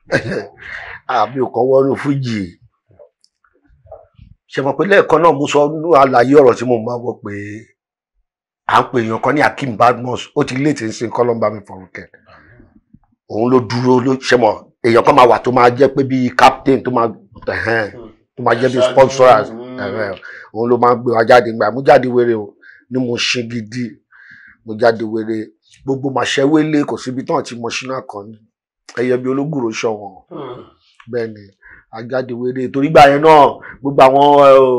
àbí ò kọ́ wọ́nú fújì ṣe mọ̀ pé lẹ́ẹ̀kan náà mo sọ nínú àlàyé ọ̀rọ̀ tí mo máa wọ pé à ń pè èèyàn kan ní Akeem Badmus ó ti léètì ń sin kọ́lọ́mbà mi fọ̀rùkẹ́ òun ló dúró ló ṣe mọ̀ èèyàn kan máa wà tó máa jẹ́ pé bíi captain tó máa ẹ̀hẹ́n, tó máa jẹ́ bíi sponsors ẹ̀hẹ́n, òun ló máa ń gbé wa jáde gbà mú jáde wéré o ní mo ṣe gidi mo jáde wéré gbogbo màṣẹ́wélé kò síbi tán àti mọ̀ṣínà kan ní ẹyẹ bíi ológùrò ṣọ̀wọ́n bẹ́ẹ̀ ni ajáde wéré torí gbà yẹn náà gbogbo àwọn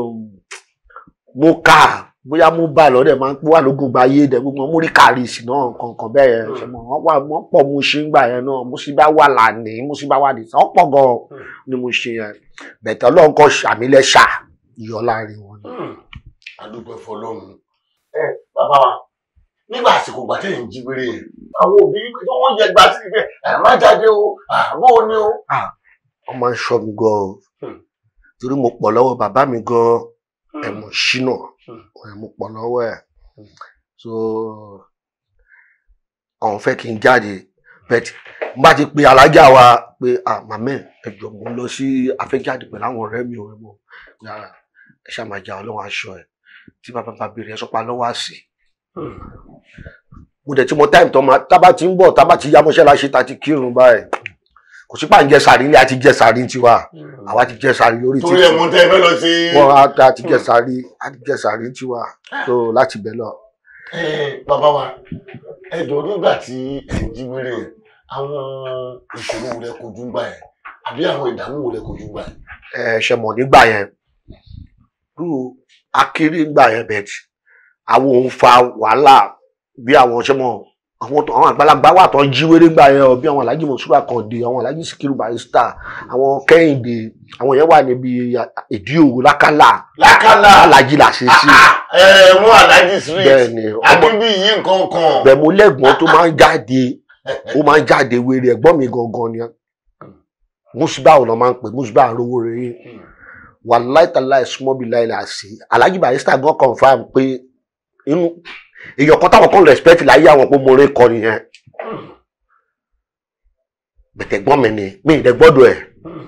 mo kà bóyá mo bá lọ́dẹ̀ máa ń pọ́ wà lógun gba ayé dẹ̀ gbogbo mo rí kàrísì náà kankan bẹ́ẹ̀ yẹn ṣe mọ̀ wọ́n wà wọ́n pọ̀ mo ṣe ń gbà yẹn náà mo sì bá wà lánìí mo sì bá wà nìsán ọ̀pọ̀ gan-an ni mo ṣe yẹn bẹ̀tẹ̀ ọlọ́run kan ṣàmìlẹ́ṣà yọ láàrin wọn. adúpẹ́ fọlọ́run ẹ bàbá wa nígbà àsìkò gbà tẹ̀yìn jí wéré yẹn àwọn òbí tó wọ́n jẹ gbà sí ibẹ̀ ẹ má jáde o àbó ni o. wọ́n máa ń ṣọ́ mi gan-an torí mo pọ̀ lọ́wọ́ bàbá mi gan-an ẹ̀ mo ṣínà ẹ̀ mo pọ̀ lọ́wọ́ ẹ̀ so àwọn fẹ́ kí n jáde bẹ́ẹ̀ n bá ti pe alájà wa pé ah màmá ẹ jọ mo ń lọ sí afẹ́jáde pẹ̀lú àwọn ọ̀rẹ́ mi ò rẹ́ mọ́ ẹ ṣáà máa jà ọlọ́run aṣọ ẹ̀ tí bàbá bá béèrè ẹ sọpá lọ́wọ́ àsì mo dẹ̀ tí mo táìmù tó máa tábà ti ń bọ̀ tábà ti yá mọ́ṣáláṣí ta ti kírun báyìí kò sí pà ń jẹ sàrí ilé àti jẹ sàrí tiwa àwa ti jẹ sàrí lórí torí ẹ̀ mú tẹ́ ẹ fẹ́ lọ sí. wọn á á ti jẹ sàrí á ti jẹ sàrí tiwa tó láti bẹ̀ lọ. ẹ bàbá wa ẹ jọ nígbà tí ẹ ń jí wéré yẹn àwọn ìṣòro wo lẹ kojú gbà yẹn àbí àwọn ìdààmú wo lẹ kojú gbà yẹn. ẹ ṣe mọ̀ nígbà yẹn rú akéré gbà yẹn bẹ̀t àwọn òun fa wàhálà bí àwọn ṣe mọ̀ àwọn tó- àwọn àgbàlagbà wà tó ń jí wéré gbà yẹn o bí àwọn Alhaji Monsura Kande àwọn Alhaji Sikiru Barrister àwọn Kẹ́hìndé àwọn yẹn wà níbi ìdí òwò lákàlà lákàlà alájí là ṣe sí ẹ mú aláàjì street bẹ́ẹ̀ ni ọmọ akíbí yìí nǹkan kan. bẹ́ẹ̀ mo lẹ́gbọ́n tó máa ń jáde ó máa ń jáde wéré ẹ̀gbọ́n mi gangan ni Musba ọ̀nà máa ń pè Musba àrówó rere wàláì tàláì súnmọ́ bí láì là sí Alhaji Barrister gan confam pé inú èèyàn kan táwọn kan respect láyé àwọn pé mo rí kọ nìyẹn bẹ̀tẹ̀ gbọ́n mi ni mi ì dẹ̀ gbọ́dọ̀ ẹ̀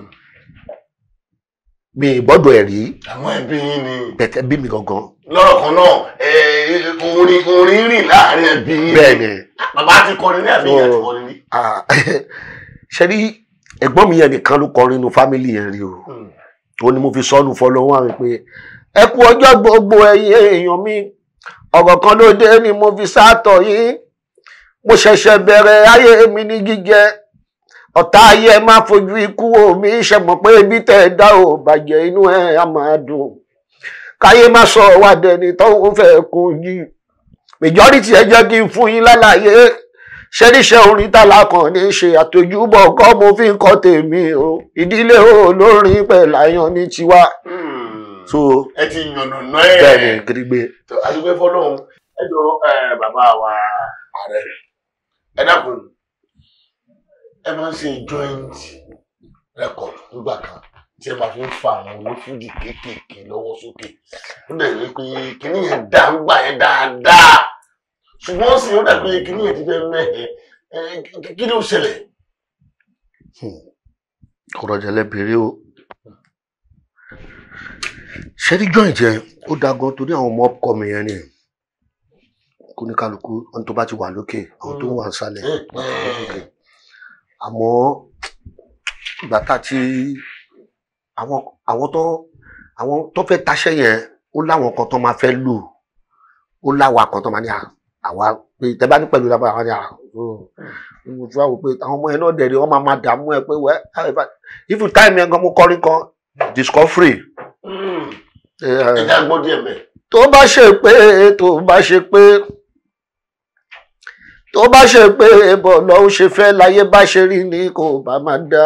mi ì gbọ́dọ̀ ẹ̀ rí àwọn ẹbí yín ni bẹ̀tẹ̀ bí mi gangan lọ́rọ̀ kan náà ẹ, orin orin rìn láàrin ẹbí yín. bẹ́ẹ̀ ni bàbá ti kọrin ní àbí ìyá ti kọrin ní. ah, ṣe rí ẹ̀gbọ́n mi yẹn nìkan ló kọrin nínú fámìlì yẹn rí o ó ní mo fi sọnù fọlọ́wọ́ àwọn pé ẹ kú ọjọ́ gbogbo ẹ̀yin èèyàn mi ọ̀rọ̀ kan ló dé ni mo fi sátọ̀ yìí mo ṣẹ̀ṣẹ̀ bẹ̀rẹ̀ ayé mi ní gígẹ ọ̀tá ayé ẹ má fojú ikú wò mí ṣe mọ̀ pé ibi tẹ̀ ẹ dá ò bàjẹ́ inú ẹ á máa dùn káyé má sọ wá dẹni tó ń fẹ́ kún yìí majority ẹ jẹ́ kí n fún yín lálàyé ṣẹ́ríṣẹ́ orin tálá kan ní ṣe àtòjúbọ̀ kọ́ mo fi ń kọ́ tèmi o ìdílé olórin pẹ̀lú àyàn ní tiwa so ẹ ti yànnà náà ẹ. bẹ́ẹ̀ ni gidigbe tó adúgbò fọlọ́run ẹ jọ ẹ, bàbá wa ààrẹ ẹ dákun ẹ máa ń ṣe joint record nígbà kan tí ẹ máa fi ń fa àwọn onífújì kéékèèké lọ́wọ́ sókè ó dẹ̀ ní pé kíní yẹn dá ń gbà yẹn dáadáa ṣùgbọ́n sì ó dàbí kíní yẹn ti fẹ́ mẹ́hẹ̀ ẹ kí- kí ló ṣẹlẹ̀. ọ̀rọ̀ jẹlẹ bèrè o ṣẹ́rí joint yẹn ó da gan torí àwọn ọmọ ọkọ mi yẹn ni kó ní kálukú ohun tó bá ti wà lókè àwọn tó wà nísàlẹ̀ wọ́n tó wà lókè àmọ́ ìgbà tá a ti àwọn àwọn tó àwọn tó fẹ́ taṣẹ́ yẹn ó láwọn kan tó máa fẹ́ lò ó láwa kan tó máa ní à àwa pé tẹ bá ní pẹ̀lú lábàá àwọn ni à ó mo tún wá wò pé àwọn ọmọ yẹn náà dẹ̀ rí wọ́n máa máa dààmú ẹ pé wẹ́ if you time yẹn gan mo kọrin kan discovery ẹ já gbọ́ díẹ̀ bẹ́ẹ̀. tó bá ṣe pé tó bá ṣe pé tó bá ṣe pé bọ̀lọ́ ó ṣe fẹ́ láyé bá ṣe rí ni kò bá máa dá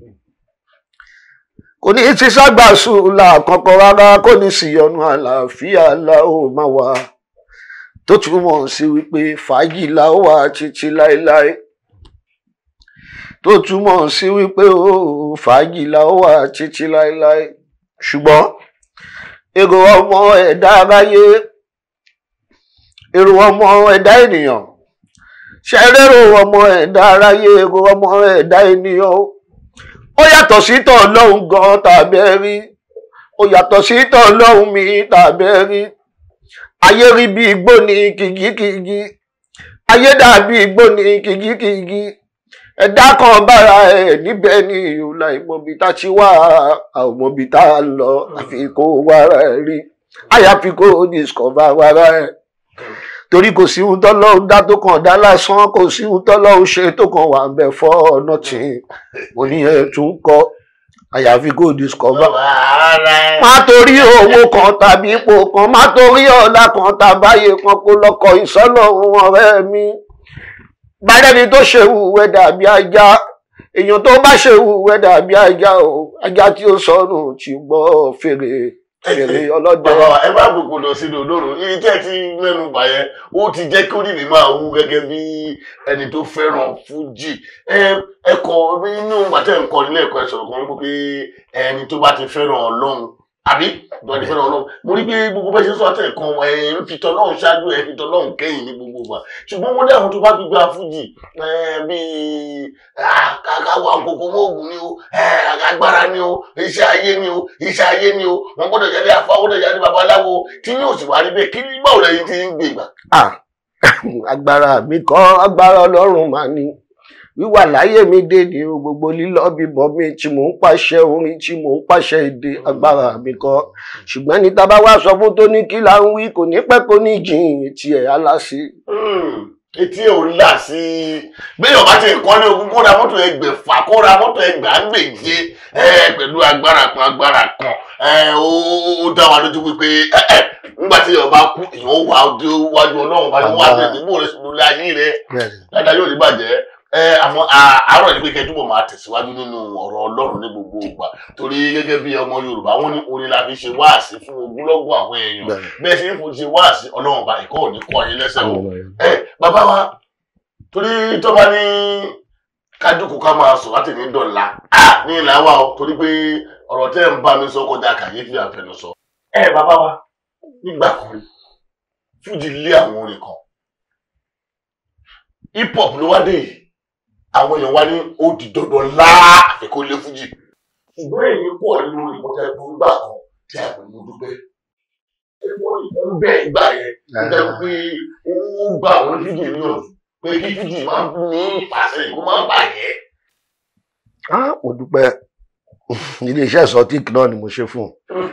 kò ní ti ságbà sùúlà kankan rárá kò ní sí ọ̀nà àlàáfíà la ó máa wà tó túmọ̀ sí wípé fàájì la ó wà títí láéláé tó túmọ̀ sí wípé ó fàájì la ó wà títí láéláé ṣùgbọ́n èrò ọmọ ẹ̀dá aráyé èrò ọmọ ẹ̀dá ènìyàn ṣẹrẹ́rò ọmọ ẹ̀dá aráyé èrò ọmọ ẹ̀dá ènìyàn o ó yàtọ̀ sí tọ̀ lọ́hùn gan tàbẹ́ rí ó yàtọ̀ sí tọ̀ lọ́hùn mi tàbẹ́ rí ayé rí bí igbó ní kìgíkìgí ayé dàbí igbó ní kìgíkìgí ẹ̀dá kan bára ẹ̀ níbẹ̀ ni ìhùlà ìmọ̀bí tá ti wá àmọ̀bí tá a lọ àfi kó wára ẹ̀ rí àyàfi kó discover wára ẹ̀ torí kò sí ohun tọ́lọ́hún dá tó kàn dá lásán kò sí ohun tọ́lọ́hún ṣe tó kàn wà ń bẹ fọ́ ọ̀nà tí mo ní ẹ̀ tún kọ́ àyàfi kó discover má torí owó kan tàbí ipò kan má torí ọ̀la kan tàbáyé kan kó lọ́kọ̀ ìsọ́lọ́run ọ̀rẹ́ mi gbàdẹ́ni tó ṣe wùwẹ́ dàbí ajá èèyàn tó bá ṣe wùwẹ́ dàbí ajá o ajá tí ó sọnù ti gbọ́ fèrè fèrè ọlọ́dẹ. bàbá wa ẹ bá gbogbo lọ sínú olóró ibi tí ẹ ti mẹ́nu bà yẹn ó ti jẹ́ kí orí mi máa wú gẹ́gẹ́ bí ẹni tó fẹ́ràn fújì ẹ ẹkọ inú gbàtẹ nǹkan nílé ẹ̀kọ́ ẹ sọ̀rọ̀ kan wípé ẹni tó bá ti fẹ́ràn Ọlọ́run àbí tó bá ti fẹ́ràn Ọlọ́run mo rí pé gbogbo bẹ́ẹ̀ ṣe sọ àtẹ kan ẹ ń fi tọlọ́run ṣáájú ẹ fi tọlọ́run kẹ́yìn ní gbogbo ìgbà ṣùgbọ́n wọ́n ní àwọn tó bá gbígbá fújì bíi káwá kókó mọ́ọ̀gùn ni o agbára ni o iṣẹ́ ayé ni o iṣẹ́ ayé ni o wọ́n gbọ́dọ̀ jáde afọ gbọ́dọ̀ jáde babaláwo tí yóò sì wá rí bẹ́ẹ̀ kí báwo lẹ́yìn tí ń gbé ìgbà. Ah, agbára mi kọ́ agbára Ọlọ́run mà ní wíwà láyé mi dé ní o gbogbo lílọ bíbọ mi tí mò ń pàṣẹ orin tí mò ń pàṣẹ èdè agbára mi kọ́ ṣùgbọ́n ní tá bá wá sọ fún tó ní kí là ń wí kò ní pẹ́ kó ní jìn etí ẹ̀ aláṣẹ. etí ẹ̀ ò là sí i béèyàn bá ti kọ́ ní ogún kó ra mọ́tò ẹgbẹ̀fà kó ra mọ́tò ẹgbàágbèje pẹ̀lú agbára kan agbára kan ó dá wa lójú wípé nígbà tí èèyàn bá kú èèyàn wà wájú ọlọ́run bá ní wọ́n á tẹ̀lé bó rẹ̀ sínú ilé ayé rẹ̀ dáadáa yóò ní bàjẹ́ àmọ́ àárọ̀ ní pé kẹ́ túbọ̀ máa tẹ̀síwájú nínú ọ̀rọ̀ ọlọ́run ní gbogbo ìgbà torí gẹ́gẹ́ bí ọmọ yorùbá wọn ní orin la fi ṣe wáàsí fún ogúnlọ́gọ̀ àwọn èèyàn bẹ́ẹ̀ sì ń fún ṣe wáàsí ọlọ́run bá ìkọ́ òní kọ́ yín lẹ́sẹ̀ o ẹ bàbá wa torí tó bá ní kájúkù ká máa sọ láti ní dọ̀la ní ìlà wa o torí pé ọ̀rọ̀ tẹ́ ń bá mi sọ kọjá kàyéfì àfẹnusọ ẹ bàbá wa nígbà kan fújì lé àwọn orin kan hip hop ló wá dé yìí àwọn èèyàn wá ní ó di dandan láà àfikún lé fújì. ṣùgbọ́n èyí pọ̀ nínú ìkọ́tẹ́ tó ń gbà kan tí a pè ní dúpẹ́. ẹ̀fọ́ ìfún bẹ́ẹ̀ gbà yẹn jẹ́ pé ó gba àwọn fújì ní ọ̀dùn pé kí fújì máa ń ní ìpàṣẹ ìkó máa ń bàjẹ́. mo dúpẹ́ iléeṣẹ́ exotic náà ni mo ṣe fún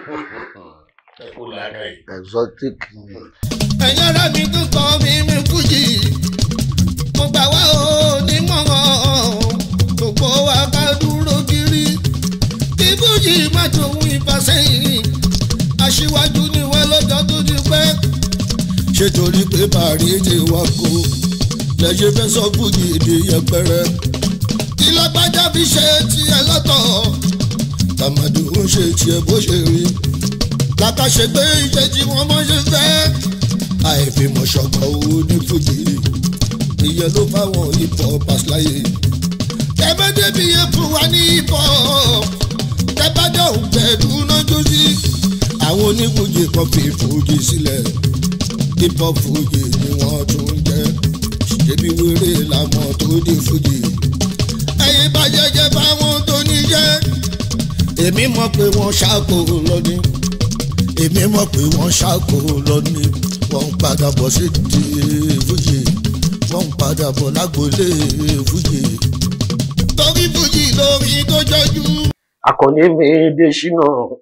exotic. ẹ̀yin ará mi tó kọ́ mi mi fújì mo gbà wá o nímọ̀ràn gbogbo wa ká dúró kiri kí fújì má tòun ìfàsẹ́yìn aṣíwájú ni wọ́n lọ́jọ́ tó ti pẹ́ ṣé torí pé bàrí ti wá kó lẹ́yìn fẹ́ sọ fújì èdè yẹpẹrẹ kí lágbájá fi ṣe tiẹ̀ lọ́tọ̀ tàmàdù ń ṣe tiẹ̀ bó ṣe rí látàṣe pé ìṣe tí wọ́n mọ̀ ṣe fẹ́ àìfimọ̀ṣọ̀kan owó ní fújì ìyẹn ló fáwọn hip hop àṣláyé. tẹ́bẹ́ débi yẹn fún wa ní hip hop tẹ́bẹ́ dẹ̀ ò pẹ̀lú nájú sí. àwọn onífújì kan fi fújì sílẹ̀ hip hop fújì ni wọ́n tún jẹ́ ṣèbí wéré làmọ́ tó di fújì. ẹ̀yin bá jẹjẹ fáwọn tó ní jẹ́ èmi mọ̀ pé wọ́n ṣàkó lọ́ní èmi mọ̀ pé wọ́n ṣàkó lọ́ní wọ́n ń padà bọ̀ sí di fújì wọ́n ń padà bọ̀ lágbolé fújì. torí fújì lórí tó jọjú. akọni mi Dèṣínà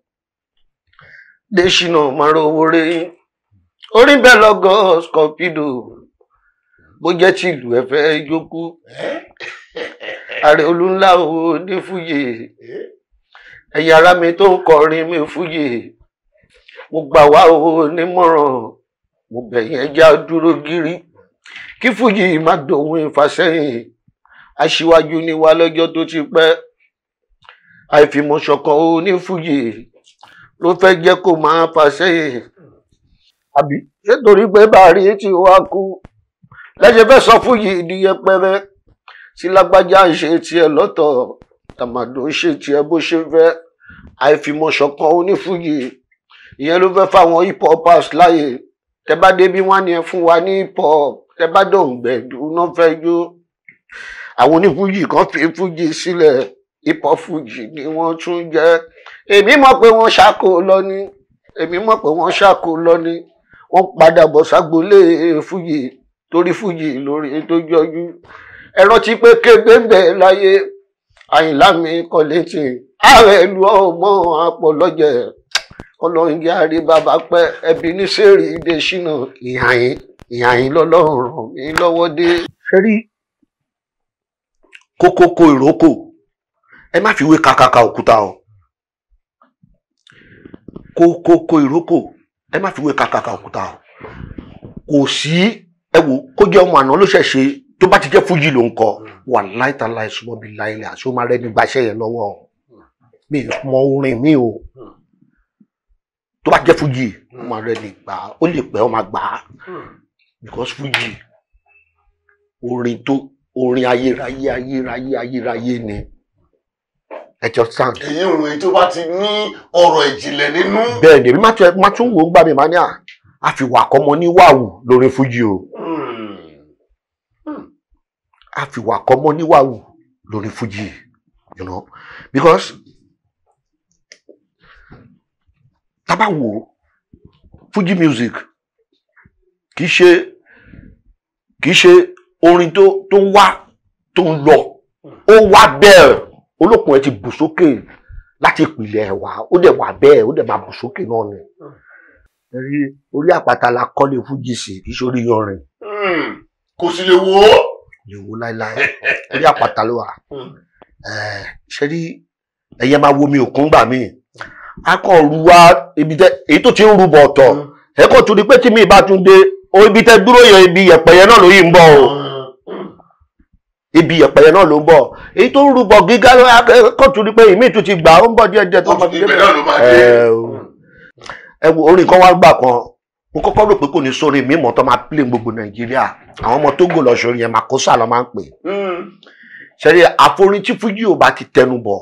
Dèṣínà máa rówó rí orí bẹ́ẹ̀ lọ́gọ́ scorpido bó jẹ́ tìlú ẹ fẹ́ jókú ààrẹ olúńlá o ní fújì ẹ̀yin ará mi tó ń kọrin mi fújì mo gbà wá o nímọ̀ràn mo bẹ̀yìn ẹja dúró gírí kí fújì má dòun ìfàsẹ́yìn aṣíwájú ni wá lọ́jọ́ tó ti pẹ́ àìfìmọ̀ṣọ̀kan ó ní fújì ló fẹ́ jẹ́ kó máa fàsẹ́yìn àbí ṣé torí pé bàárí tí wàá kú lẹ́sẹ̀ fẹ́ sọ fújì di yẹpẹrẹ tí lágbájá ń ṣe tiẹ̀ lọ́tọ̀ tàmàdò ń ṣe tiẹ̀ bó ṣe fẹ́ àìfìmọ̀ṣọ̀kan ó ní fújì ìyẹn ló fẹ́ fáwọn hip hopers láàyè tẹ bá débi wọn ni ẹ fún wa ní hip hop tẹ bá dòǹgbẹ dùnú fẹ́ jó àwọn onífújì kan fi fújì sílẹ̀ hip hop fuji ni wọ́n tún jẹ́ èmi mọ̀ pé wọ́n ṣàkó lọ ní èmi mọ̀ pé wọ́n ṣàkó lọ ní wọ́n padà bọ̀ ságbolé fuji torí fuji lórí tó jọjú ẹ rántí pé kébé ń bẹ láyé àyìnlá mi kọ létí ààrẹ ìlú ọmọ àpọ̀lọ́jẹ̀ ọlọ́run jẹ́ àrí bàbá pẹ́ ẹbí ní sẹ́ẹ̀rì ìdè ṣínà ìhàyín ìhàyín lọ́lọ́run ràn mí lọ́wọ́ dé. ṣé rí kókókó ìrókò ẹ má fi wé kakaka òkúta o kókókó ìrókò ẹ má fi wé kakaka òkúta o kò sí ẹ wò kó jẹ́ ọmọ àná ló ṣẹ̀ṣe tó bá ti jẹ́ fújì ló ń kọ wà láìta láì súnmọ́ bí láìlẹ̀ àti ó máa rẹ́ni gbaṣẹ́ yẹn lọ́wọ́ o. mi ì mọ orin mi o tó bá jẹ́ fújì ó máa rẹ́ni gbà á ó lè pẹ́ ó máa gbà á because fújì orin tó orin ayérayé ayérayé ayérayé ni ẹ jọ sàn. èyí òun èyí tó bá ti ní ọ̀rọ̀ ìjìnlẹ̀ nínú. bẹ́ẹ̀ ni èmi má tún má tún wò ó gbà mí máa ní à á fi wà kọ́mọ ní wàwù lórí fújì o á fi wà kọ́mọ ní wàwù lórí fújì you know because tábà wò ó fújì music kì í ṣe kì í ṣe orin tó tó ń wá tó ń lọ ó wá bẹ́ẹ̀ olókùn ẹ ti bù sókè láti ìpìlẹ̀ ẹ̀ wá ó dẹ̀ wà bẹ́ẹ̀ ó dẹ̀ máa bù sókè náà ni. ẹ̀rí orí àpáta la kọ́lé fújì sí kì í ṣe orí yanrìn kò sì lè wò ó. lè wo láéláé orí àpáta ló wà. Ẹ̀, ṣe rí ẹyẹ máa wo mi òkun gbà mí a kàn ru wá ibi tẹ èyí tó ti ń rúbọ ọ̀tọ̀ ẹ kò tún di pé tí mi bá tún dé o ibi tẹ dúró yẹn ibi yẹ̀pẹ̀ yẹn náà ló yìí ń bọ̀ o ibi yẹ̀pẹ̀ yẹn náà ló ń bọ̀ èyí tó ń rúbọ gíga kò tún di pé ìmí tún ti gbà ó ń bọ̀ díẹ̀ díẹ̀ tó Ó bá ti ti ibẹ̀ dé náà ló máa dé. ẹ o. ẹ wo orin kan wá gbà kan mo kọ́kọ́ rò pé kò ní sórí mi mọ̀ tó máa play gbogbo nàìjíríà àwọn ọmọ Tógò lọ́sọ̀rọ̀ yẹn Makosa ló máa ń pè ṣẹ́rí àforin tí fújì ò bá ti tẹnu bọ̀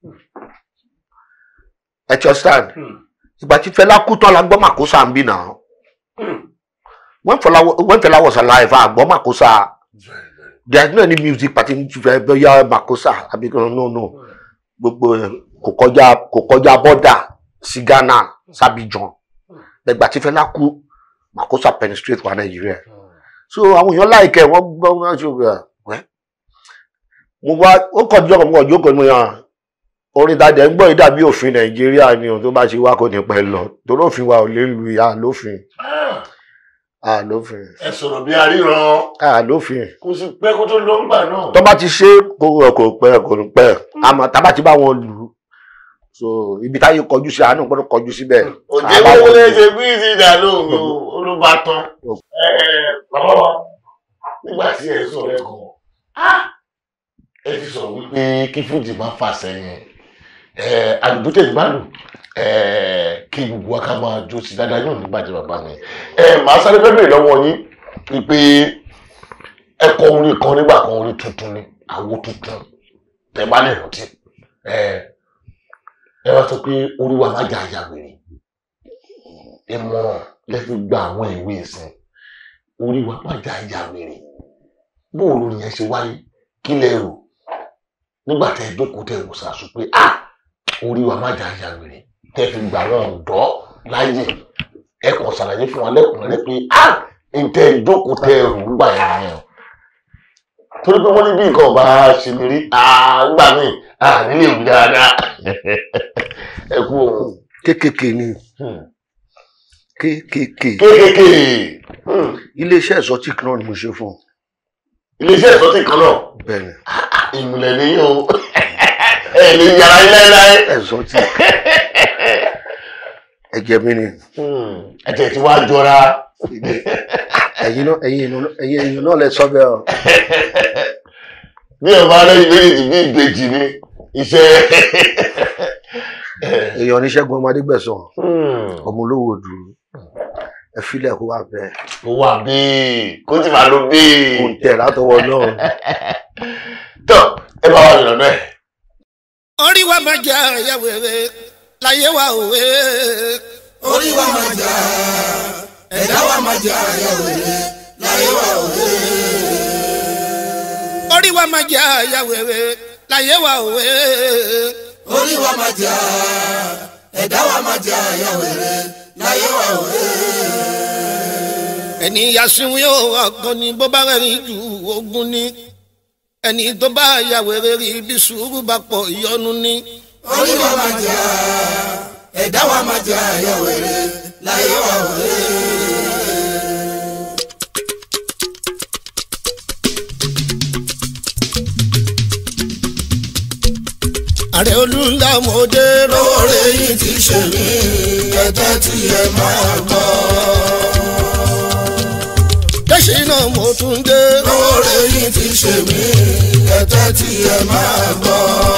ẹ ti understand ìgbà tí Fẹlá kú tán la gbọ́ Makosa ń bì náà when Fẹlá when Fẹlá was alive a gbọ́ Makosa there is no any music party ní fẹ́ bẹ́yà Makosa àbí kan no no gbogbo ẹ̀ kò kọjá kò kọjá bọ́dà sí Ghana sábìjàn ìgbà tí Fẹlá kú Makosa penetrate wa Nàìjíríà so àwọn èèyàn láìkẹ́ wọ́n gbọ́ wọ́n ṣe wẹ́ mo wá ó kọjú ọkọ̀ mo kọjú ọkọ̀ mo yàn orin ìtajà ń gbọ́ yìí dàbí òfin nàìjíríà ni ohun tó bá ṣe wá kò ní pẹ́ lọ torí òfin wa ò lè lu ìyá lófin à lófin ẹ sọ̀rọ̀ bí aríran à lófin kò sì pẹ́ kó tó lọ ńgbà náà. tó bá ti ṣe kò kò pẹ́ kò ní pẹ́ àmọ́ tá a bá ti bá wọn lù ú so ibi táyé kọjú sí àánú gbọ́dọ̀ kọjú síbẹ̀ òjé Àbá wọ́n wọn lè lù ú. ṣe bí ìsìdá lóhùn olùbátan. bàbá wa nígbà tí ẹ sọ̀rọ̀ ẹ kàn ẹ ti sọ̀rọ̀ wípé kí fújì máa fà sẹ́yìn àdúgbò tẹ̀lé bá lù kí gbogbo wa ká máa jó sí dáadáa yóò ní bàjẹ́ bàbá mi. màá sáré fẹ́ bèrè lọ́wọ́ yín wípé ẹ kọ orin kan nígbà kan orin tuntun ni àwo tuntun tẹ bá lè rántí ẹ wá sọ pé orí wa máa jà àyà wèrè ìmọ̀ràn lẹ fi gba àwọn ìwé ìsìn orí wa máa jà àyà wèrè bóun lórí yẹn ṣe wáyé kí lẹ rò nígbà tẹ jókòó tẹ wò sàṣù pé a orí wa máa jà àyà wèrè tẹ fi gbà wọn ọ̀dọ́ láyè ẹ kàn ṣàlàyé fún wa lẹ́kùnrẹ́rẹ́ pé a ntẹ jókòó tẹ rò gbà yẹn yẹn o torí pé wọ́n ní bí nǹkan ọba ṣe lè rí àgbà míì nílé ìwé dáadáa ẹ kú ohun kékèké ni kékèké kéékèèké iléeṣẹ́ exotic náà ni mo ṣe fún un iléeṣẹ́ ìsọtí kan náà bẹ́ẹ̀ ni ìmùlẹ̀ nìyí o ẹ lè yàrá yín láéláé. exotic ẹ̀jẹ̀ mi ni ẹ̀jẹ̀ tí wàá jọra ẹ̀yin náà ẹ̀yin èèyàn- ẹ̀yin èèyàn náà lẹ sọ bẹ́ẹ̀ o bí ọba lẹ́yìn méjèèjì bí ìbejì ni iṣẹ́ èèyàn ní Ṣẹ́gun ọmọdé gbẹ̀sán ọmọ olówó dùn ẹ filẹ̀ kó wà bẹ́ẹ̀ ó wà bíi kó sì máa lo bíi kò ń tẹ̀ látọwọ́ náà tó ẹ bá wà lọ́nà ẹ̀. orí wa máa jẹ àyà wèrè láyé wa òwe. orí wa máa jà ẹ̀dá wa máa jà àyà wèrè láyé wa òwe. orí wa máa jẹ àyà wèrè láyé wa òwe. orí wa máa jà ẹ̀dá wa máa jà àyà wèrè láyé wa òwe. ẹni yasinwu yóò ọkàn ni bó bá rẹ̀ ju ogun ni ẹni tó bá ya wèrè rí bí sùúrù bá pọ̀ ìyọnu ni. orí wa máa jà ẹ̀dá wa máa jà àyà wèrè láyé wa òwe. ààrẹ olùlà mọdé rọ. lóore yìí ti ṣe mí ẹ̀tẹ́ tí ẹ máa gbọ́. kẹ́sì náà mo tún dé. lóore yìí ti ṣe mí ẹ̀tẹ́ tí ẹ máa gbọ́.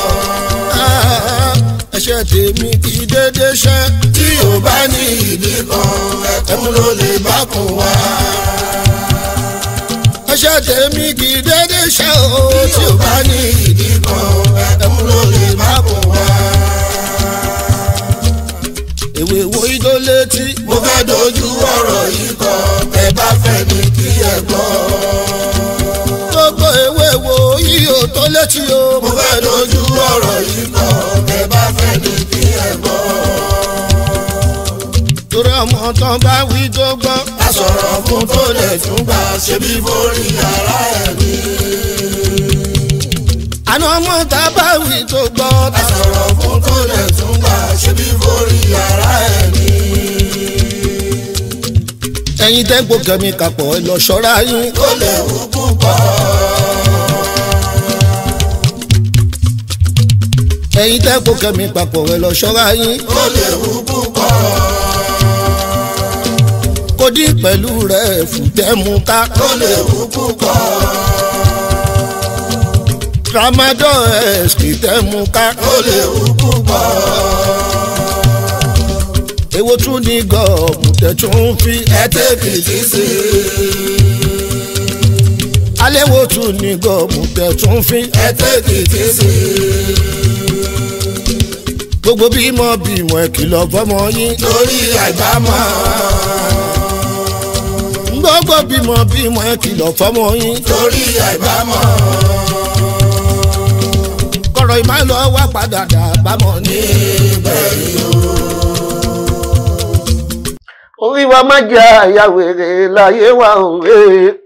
ẹsẹ̀ tèmi kì í dédé ṣẹ́. tí o bá ní ìdí kan ẹkún ló lè bá kún wá. ẹsẹ̀ tèmi kì í dédé ṣẹ́ o. tí o bá ní ìdí kan ẹkún ló lè bá kún wá. èwe wo idó létí. mo fẹ́ dojú ọ̀rọ̀ yìí kọ ẹ bá fẹ́ ní kí ẹ gbọ́. gbogbo èwe wo yìí ò tó létí o. mo fẹ́ dojú ọ̀rọ̀ yìí kọ ẹ bá fẹ́ ní kí ẹ gbọ́. torí ọmọ tán bá wí tó gbọ́. a sọ̀rọ̀ fún tó lè tún gbà ṣe bí borí ara ẹ̀ ní. àná ọmọ tá a bá wí tó gbọ́. a sọ̀rọ̀ fún tó lè tún gbà ṣe bí borí ara ẹ̀ ní. ẹ̀yin tẹ́gbó kẹ́mi kapọ̀ ẹ lọ ṣọ́ra yín. ó lè wú púpọ̀. ẹ̀yin tẹ́gbó kẹ́mi papọ̀ ẹ lọ ṣọ́ra yín. ó lè wú púpọ̀. kò dín pẹ̀lú rẹ̀ fùtẹ́mu ká. ó lè wú púpọ̀. tramadol ẹ̀sìkì tẹ́mu ká. ó lè wú púpọ̀. èwo tún ní gọ̀ọ̀mù tẹ̀tún fi. ẹ tẹ́kìtì sí i. alẹ́ wo tún ní gọ̀ọ̀mù tẹ̀tún fi. ẹ tẹ́kìtì sí i. gbogbo bímọ bímọ ẹ kìlọ̀ fọmọ yín. torí àìbámọ̀. gbogbo bímọ bímọ ẹ kìlọ̀ fọmọ yín. torí àìbámọ̀. kọ̀rọ̀ ìmọ̀ lọ wá padà dà bámọ̀ ní. orí wa má jẹ́ àyà wèrè láyé wa òwe.